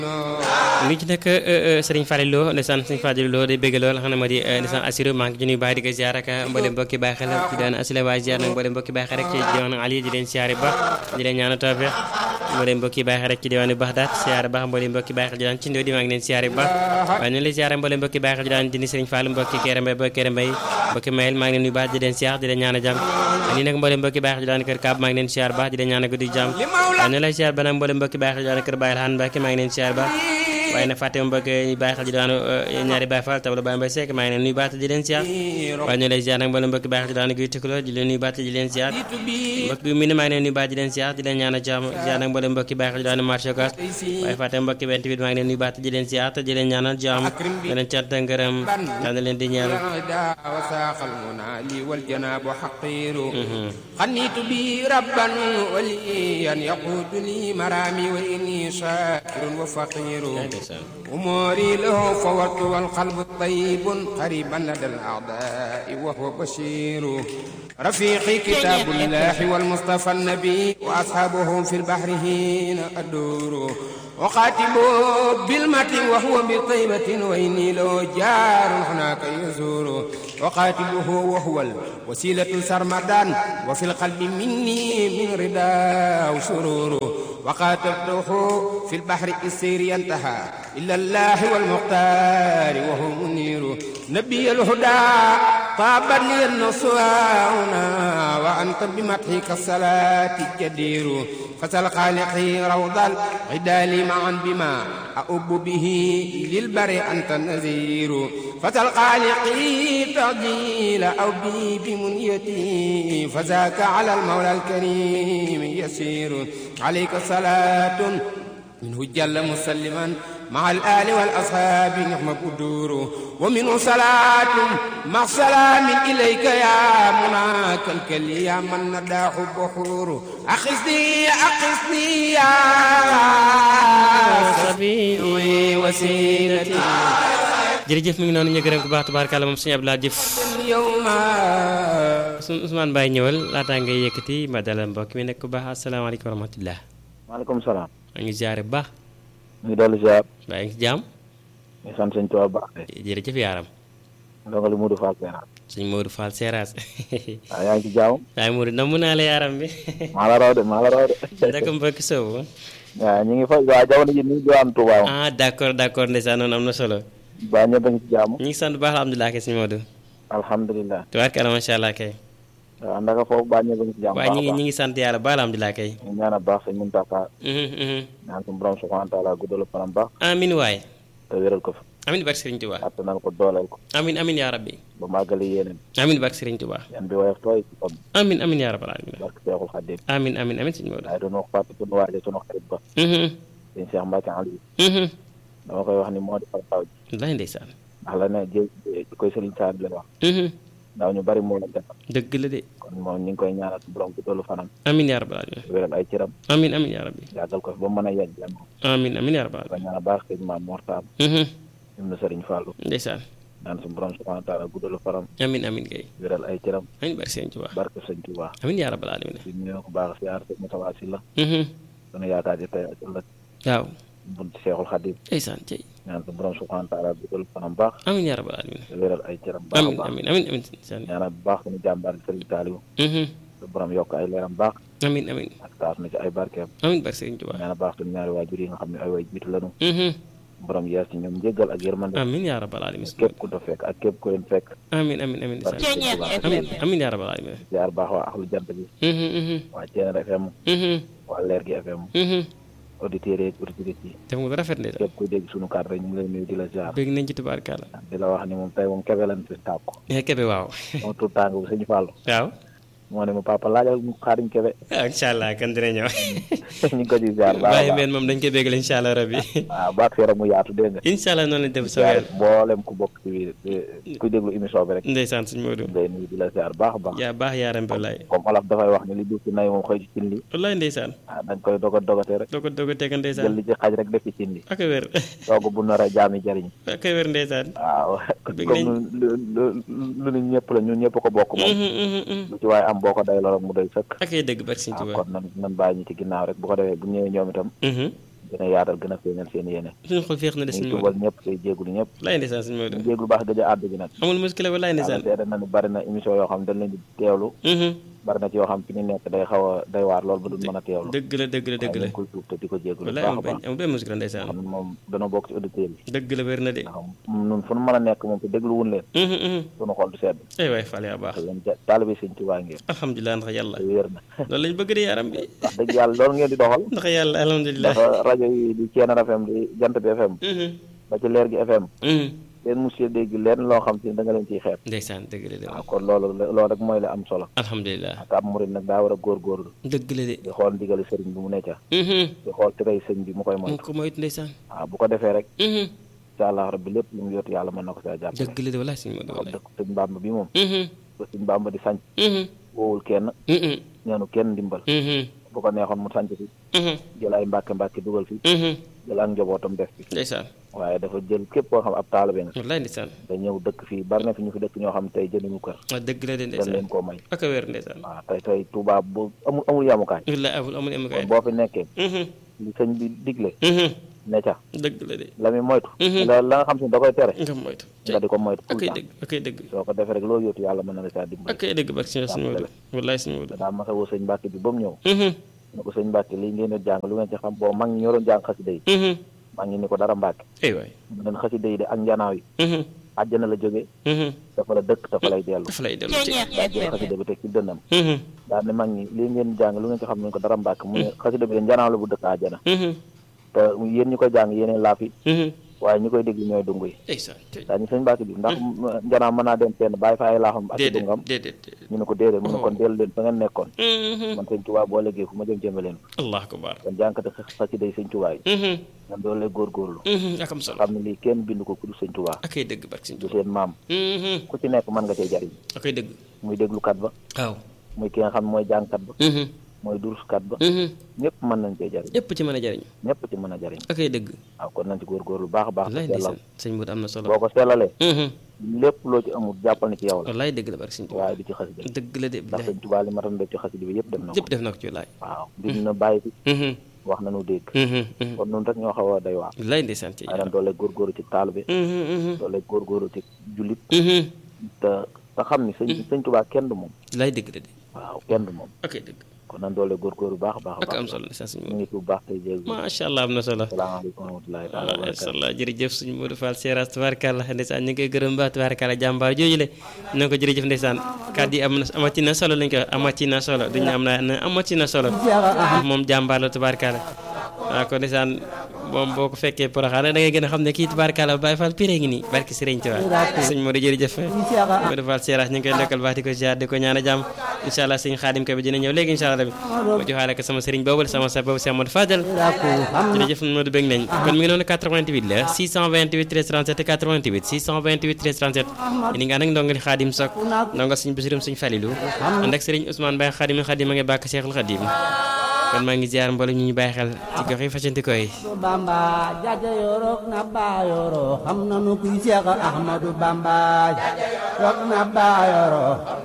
ngi ci nekk Serigne Fallou Lo ndeysaan Serigne Fallou Lo day bëgg lool xam ne moo di ndeysaan Assirou maa ngi ci nuyu baax di ko ziar ak mboolem mbokki bàyyi xel ci daan asile waaye ziar nag mboolem mbokki bàyyi xel rek ci diwaanu Ali di leen siyaare ba di leen ñaanal tawfeex mboolem mbokki bàyyi xel rek ci diwaanu Baxdaat siyaare baax mboolem mbokki bàyyi xel ci daan ci ndoo di maa ngi leen siyaare ba waaye ñu lay siyaare mboolem mbokki bàyyi xel ci daan dini Serigne Fallou mbokki Kéré Mbay ba Kéré Mbay mbokki Mayel maa ngi leen nuyu baax di leen siyaar di leen ñaanal jàmm nii nag mboolem mbokki bàyyi xel ci daan kër Kaab maa ngi leen siyaar baax di leen ñaanal guddi jàmm waaye ñu lay siyaar ba nag mboolem mbokki bàyyi xel ci daan kër Baye Alxaan Mbàkke maa ngi leen siyaar baax waaye nag fàtte mbokk yi bàyyi xel ci daanu ñaari Baye Fall tabla Baye Mbaye Seck maa ngi leen nuyu baat di leen siyaar waaye ñu lay siyaar nag mboolem mbokki bàyyi xel ci daanu guy tëkkaloo di leen nuyu baat di leen siyaar mbokk bi mu ne maa ngi leen nuyu baat di leen siyaar di leen ñaan a jàmm siyaar nag mboolem mbokki bàyyi xel ci daanu marché Ocass waaye fàtte mbokki benn tamit maa ngi leen nuyu baat di leen siyaar te di leen ñaanal jàmm di leen cant ngërëm daan leen di ñaan خنيت بي ربا وليا يقود لي مرامي وإني شاكر وفقير أموري له فورت والقلب طيب قريبا لدى الأعداء وهو بشير رفيقي كتاب الله والمصطفى النبي وأصحابه في البحر هنا أدور وخاتم بالمتن وهو بطيبة وإني له جار هناك يزور وقاتله وهو الوسيلة سرمدان وفي القلب مني من رضا وسرور وقاتلته في البحر السير ينتهى إلا الله والمختار وهو منير نبي الهدى طابا لي النصوانا وأنت بمدحك الصلاة الجدير فسل خالقي روض الغدال معا بما أؤب به للبر أنت النذير فسل خالقي تعجيل أو بي بمنيتي فذاك على المولى الكريم يسير عليك صلاة منه جل مسلما مع الآل والأصحاب نعم قدور ومنه صلاة مع سلام إليك يا مناك الكلي يا من نداه بحور أخذني أخذني يا ربي وسيلتي jërëjëf mi ngi noonu ñu gërëm bu baax tubaarkàlla moom suñu Abdoulaye Diouf suñu Ousmane Baye ñëwal laataa ngay yëkkati ma dalal mbokk mi nekk bu baax asalaamaaleykum wa rahmatulah. maaleykum salaam. maa ngi ziare bu baax. ñu ngi dolli ziar. waaye ngi si jàmm. ñu sant sëñ Tuubaa baax de. jërëjëf yaaram. ndongali Modou Fall Seeraas. sëñ Modou Fall Seeraas. waaw yaa ngi ci jàmm. waaye Modou namm naa la yaaram bi. maa la raw de maa la raw de. naka mbokk soobu. waaw ñu ngi fa waaw jamono ji ñu ngi diwaan Touba moom. ah d' accord d' accord ndeysaan noonu am na solo. baa ñëpp a ngi ci jàmm. ñu ngi sant bu baax alhamdulilah kay sëñ Modou. alhamdulilah. tubaarkalla macha allah kay. waaw ndaka foofu baa ñëpp a ngi ci jàmm. waaye ñu ngi ñu ngi sant yàlla ba alhamdulilah kay. ñu ñaan a baax sëñ Muntaxa. ñaan suñu borom subhanahu wa taala guddal fanam baax. amin waay. te wéral ko fa. amin barke Serigne Touba. attanal ko dooleel ko. amin amin yaa rabbi. ba màggali yéeneen. amin barke Serigne Touba. yan bi woyof tooy ci kom. amin amin yaa rabbal alamin. barke Seexul Xaadim. amin amin amin sëñ Modou. waaye doon wax fàtte sunu waaje sunu xarit ba. sëñ Cheikh Mbacke Aliou. dama koy wax ni moo di far taw ji. wallaay ndeysaan. ndax la ne jë koy Serigne Sall lay wax. ndaw ñu bari moo la defal. dëgg la de. kon moom ñu ngi koy ñaanal borom bu tollu fanam. amin yaa rabbal alamin. wéral ay cëram. amin amin yaa rabbi. yàggal ko fi ba mu mën a yegg jàmm. amin amin yaa rabbal ko ñaan baax sëñ Maam Mortaam. ñun na Serigne Fallou. ndeysaan. naan suñu borom subhanahu wa taala guddalu faram. amin amin kay. wéral ay cëram. amin barke Serigne Touba. barke sëñ Touba. amin yaa rabbal alamin. di nuyu ko baax siyaar sëñ Moussa Wassi la. sunu yaakaar ji tey ak ëllëg. waaw. bunt Seexul Xadim. ndeysaan cey. ñaan suñu borom subhanahu wa taala guddalu faram baax. amin yaa rabbal alamin. wéral ay cëram. baax a amin baax amin amin amin ndeysaan. ñaanal bu baax suñu jàmbaar Serigne Saliou. su borom yokk ay leeram baax. amin amin ak taas na ci ay barkeem. amin barke Serigne Touba. ñaanal baax suñu ñaari waajur yi nga xam ne ay way jiitu lañu. borom yees ci ñoom njéggal ak yërmande. amin yaa rabbal alamin. képp ku doon fekk ak képp ku leen fekk. amin amin amin barke ndeysaan. sëñ Touba. amin amin yaa rabbal alamin. ziar baax waa axlu jant bi. waa Thiénare FM. waa Leer gi FM. auditeurs yeeg auditrices yi. def nga lu rafet ndeysaan. képp kuy dégg sunu kàddu rek ñu ngi lay nuyu di la ziar. bëgg nañ ci tubaarkàlla. di la wax ni moom tey moom kebe lan fi tàkku. eh kebe waaw. moom tout tàng bu sëñ Fallou. waaw. moo ne ma papa laajal mu xaariñ kebe. ah incha allah kan dina ñëw. ñu ngi ko di ziar baax a bàyyi baax. meen moom dañ koy bégal incha allah rabbi. waaw baax yaram mu yaatu dégg nga. incha allah noonu lañ def soo ziar yàlla. mboolem ku bokk ci biir ku déglu émission bi rek. ndeysaan suñu Modou. ngay nuyu di la ziar baax a baax. yaa baax yaa rambe wallaay. comme olof dafay wax ni li duuf ci nay moom xëy ci cin li. wallaay ndeysaan. ah dañ koy dogat dogatee rek. doo ko doo ko teg jël ndeysaan. li ci xaj rek def ci cin li. ak a wér. toog bu nar a jaami jariñ. ak a wér ndeysaan. waaw Bëgg comme nañ. lu lu lu lu ñëpp la ñun ñëpp ko bokk moom. lu ci waaye am boo ko day lool mu doy sëkk. ak ay dëgg barke Sëñ waaw Tuubaa. kon nan nan bàyyi ñu ci ginnaaw rek bu ko defee bu ñëwee ñoom itam gën a yaatal gën a feeñal seen yéene suñu xol féex na de ñu sëñ ngi Modou tubal ñëpp tey jéegulu ñëpp lay ndeysaan sëñ Modou ñu jéeglu baax gëj a àddu gi nag amul muskila wallaay yàlla ndeysaan seede na ni bari na émission yoo xam dañ leen di teewlu Mhm. bari na ci yoo xam fi ñu nekk day xaw a day waar lool ba duñ mën a teewlu dëgg la dëgg la dëgg la dañ koy tuub te di ko jéeglu bu wallaay baax a amul baax benn amul benn muskila ndeysaan xam ne moom danoo bokk ci auditeurs yi dëgg la wér na de ndax nun fu nu mën a nekk moom te déglu wun leen Mhm, mhm. sunu xol du sedd ay waay Fall yaa baax te yéen ja- taalibe sëñ Tuubaa ngeen alhamdulilah ndax yàlla te wér na loolu lañ bëgg de yaram bi wax dëgg yàlla loolu ngeen di doxal ndax yàlla alhamdulilah dafa rajo yi di Thiénaba FM di Jant bi FM Mhm, ba ci leer gi FM mhm. leen monsieur dégg leen loo xam te da nga leen ciy xeeb ndeysaan dëgg la de waaw kon loolu loolu rek mooy la am solo alhamdulilah te ab murid nag daa war a góorgóorlu dëgg la de di xool ndigali sëriñ bi mu ne ca Mhm. di xool tirey sëñ bi mu koy moy mu ko moytu ndeysaan waaw bu ko defee rek Mhm. incha allah rabbi lépp lu mu yóotu yàlla mën na ko saa jàppale dëgg la de wallaay sëñ Modou waaw wallaay dëkk sëñ Bàmba bi moom Mhm, ba sëñ Bàmba di sanc mhm, woowul kenn mhm, ñaanu kenn ndimbal mhm, bu ko neexoon mu sanc fi mhm, jël ay mbàkke mbàkke dugal fi mhm. jël ak njabootam def fi ndeysaan waaye dafa jël képp koo xam ab taalibe nga wallaay ndeysaan da ñëw dëkk fii bari na fi ñu fi dëkk ñoo xam tey jënduñu kër ah dëgg la de dañ ndeysaan leen koo may ak a wér ndeysaan waaw tey tey Touba bu amul amul yamukaay wallaay amul amul am kay kon boo fi nekkee Mhm, li sëñ bi digle mhm. ne ca dëgg la de la muy moytu Mhm. la la nga xam si da koy tere nga moytu nga di ko moytu tout akay le temps dëgg akay dëgg soo ko defee rek loo yóotu yàlla mën na la saa dimbali akay dëgg barke sëñ sëñ Modou wallaay sëñ Modou daa masa woo sëñ Mbàkke bi ba mu ñëw Mhm, ne ko sëñ Mbàkke lii ngeen di jàng lu ngeen ci xam boo mag ñi ñoroon jàng xasida yi mhm. mag ñi ni ko dara Mbàkke ay waay mu leen xasida yi de ak njanaaw yi Mhm, àjjana la jóge mhm. dafa la dëkk dafa lay dellu dafa lay dellu ci daa jël xasida bi teg ci dënnam Mhm, daal ne mag ñi lii ngeen jàng lu ngeen ci xam ne ko dara Mbàkke mu ne xasida bi de njanaaw la bu dëkk àjjana mhm, te yéen ñi koy jàng yéeneen laafi mhm. waaye ñi koy déglu ñooy dungu yi ndeysaan tey daa ñu sëñ Mbàkke bi ndax njanaaw mën naa dem fenn bàyyi fa ay laaxam ak i déedéet dungam déedéet déedéet. ñu ne ko déedéet mu ne kon dellu leen fa ngeen nekkoon Mhm. man sëñ Tuubaa boo léegi fu ma jëm jëme leen allah akbar kon jànkate xasida yi sëñ Tuubaa yi Mhm, man doolu lay góorgóorlu mhm. ak am solo xam ne lii kenn bind ko ku du sëñ Tuubaa akay dëgg barke sëñ du Tuubaa seen maam Mhm, ku ci nekk mën nga cee jariñ akay dëgg muy déglukat ba waaw muy ki nga xam ne mooy jàngkat ba Mhm, mooy duruskat ba mhm. ñëpp mën nañ cee jariñ ñëpp ci mën a jariñu ñëpp ci mën a jariñ akay dëgg waaw kon nañ ci góorgóorlu baax a baax wallaay te sellal ndeysaan sëñ Modou am na solo boo ko sellalee Mhm, lépp loo ci amul jàppal ni ci yow la wallaay dëgg la barke sëñ Tuubaa waaye du ci xasida bi dëgg la de ndax bilaay sëñ Tuubaa li matan def ci xasida bi yëpp def na ko yëpp def na ko ci wallaay waaw bind na bàyyi fi Mhm, wax nañu dégg mhm, mhm. kon nun rek ñoo xaw a day waar wallaay ndeysaan ci waaye nag doole góorgóorlu ci taalibe Mhm, mhm, doole góorgóorlu ci jullit mhm. te te xam ni sëñ sëñ Tuubaa kenn du moom wallaay dëgg la de waaw kenn du moom akay dëgg kon nan doole góorgóorlu baax a baax a ak am baax solo ndeysaan sëñ ñu Modou ngi tuub baax tey jéeg macha allah am na solo salaamaaleykum wa rahmatulahi taala wa macha barakatu allah jërëjëf suñu Modou Fall Seras tubaarkàlla ndeysaan ñu ngi koy gërëm ba tubaarkàlla jàmbaar jooju le na ko jërëjëf ndeysaan kàddu yi am na amati na solo lañ ko wax amati na solo duñu am na na amati na solo moom jàmbaar la tubaarkàlla waaw kon ndeysaan moom boo ko fekkee poroxaane da ngay gën a xam ne kii tubaarkàlla Baye Fall pire ngi nii barki Sëriñ Tuubaa sëñ Modou jërëjëf Modou Fall Seras ñu ngi koy ndokkal baax di ko ziar di ko ñaan a jàmm incha allah sëñ Xaadim ko bi dina ñëw léegi incha allah bi ma joxaale ko sama sëriñ boobu sama sa boobu Cheikh Modou Fadel jërëjëf Modou bëgg nañ kon mi ngi noonu 88 la 628 13 37 88 628 13 37 yéen nga ànd ak ndongali Xaadim Sok ndongal suñ bisirum suñ Falilu ànd ak sëriñ Ousmane Baye Xaadim Xaadim ma ngi bàkk Cheikhul Xaadim kon maa ngi ziar mboolem ñu ñu bàyyi xel ci gox yi fasanti koy Bamba jaja yorok na ba yoro xam nanu kuy Seex Ahmadu Bamba yorok na ba yoro